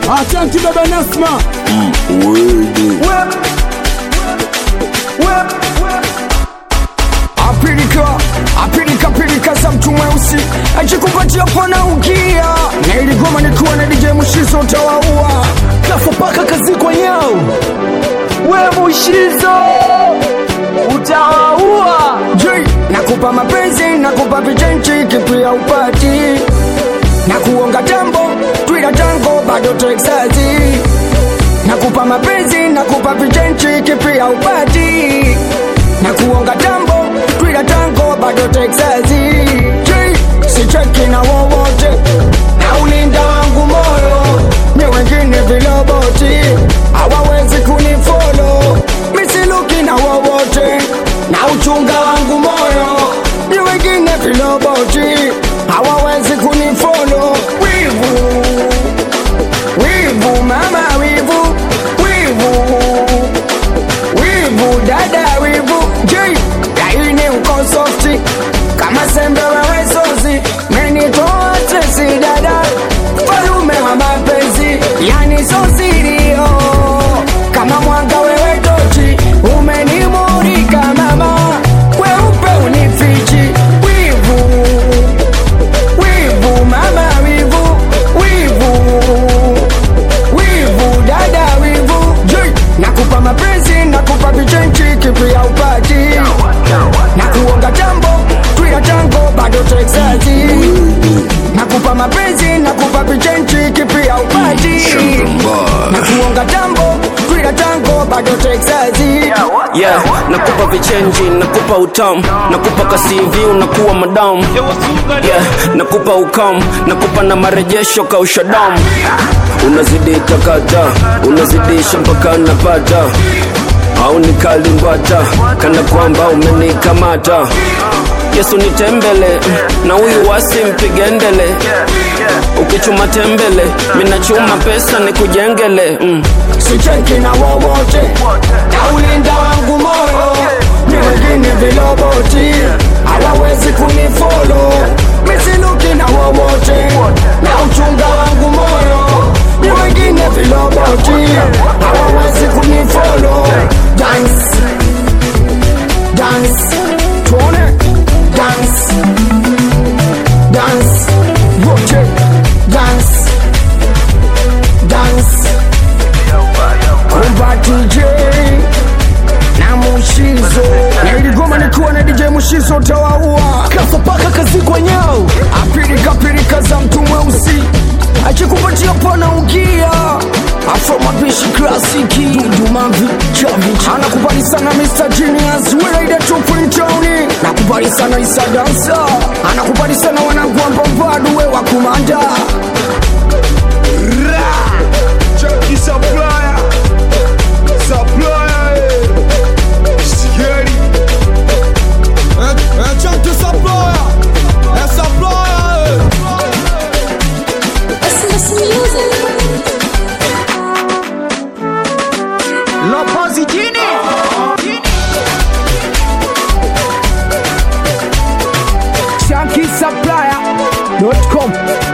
Asante baba Nasma. apilika apilika pilika za mtu mweusi ajikupatia pana ukia na iligoma nikiwa na DJ Mushizo utawaua Kafa paka kazi kwa nyao. We Mushizo. Utawaua. J nakupa mapenzi nakupa vichenchi kipia upati na kuonga tambo twila tango bado Texasi nakupa mapenzi nakupa vichenchi kipia upati na kuonga tambo twila tango bado Texasi J sicheki na wowote na ulinda wangu moyo ni wengine viloboti hawawezi kunifolo misiluki na wowote na uchunga wangu moyo ni wengine viloboti hawawezi kunifolo wivu wivu mama wivu wivu wivu dada wivu j laini uko softi kama sembe wewe sozi menitoa stresi dada falume wa mapenzi yani sosirio kama mwanga wewe tochi umenimurika mama weupe unifichi wivu wivu mama wivu wivu wivu dada wivu J, nakupa mapenzi nakupa vichenchi kipia upati na kuonga jambo twila tango bado texasi nakupa mapenzi nakupa vichenchi kipia upati na kuonga jambo twila tango bado texasi yeah, nakupa vichenji nakupa utamu nakupa kasivi unakuwa madamu yeah, nakupa ukam nakupa na marejesho kausha damu unazidi takata unazidisha mpaka napata au nikalimbwata kana kwamba umenikamata yesu nitembele na huyu wasi mpigendele ukichuma tembele minachuma pesa nikujengele mm. sicheki na wowote na ulinda wangu moyo ni wengine viloboti hawawezi kunifolo misiluki na wowote na uchunga wangu moyo ni wengine viloboti hawawezi kunifolo dance dance tuone dance dance wote dance dance kumba DJ na Mushizo na iligoma nikiwa na DJ Mushizo tawaua Kafa paka kazi kwa nyao. apilika pilika za mtu mweusi akikupatia pana ukia afro mapishi klasiki dudumavi chavi anakubali sana Mr. Genius Welaida Tupintauni nakubali sana Isa Dansa anakubali sana wanangu ambambadu we wa kumanda Chucky Supplier Supplier eh. Sigeri Eh, eh, Chucky Supplier Eh, Supplier eh. Listen to some music. Lopozi jini. ShankySupplier.com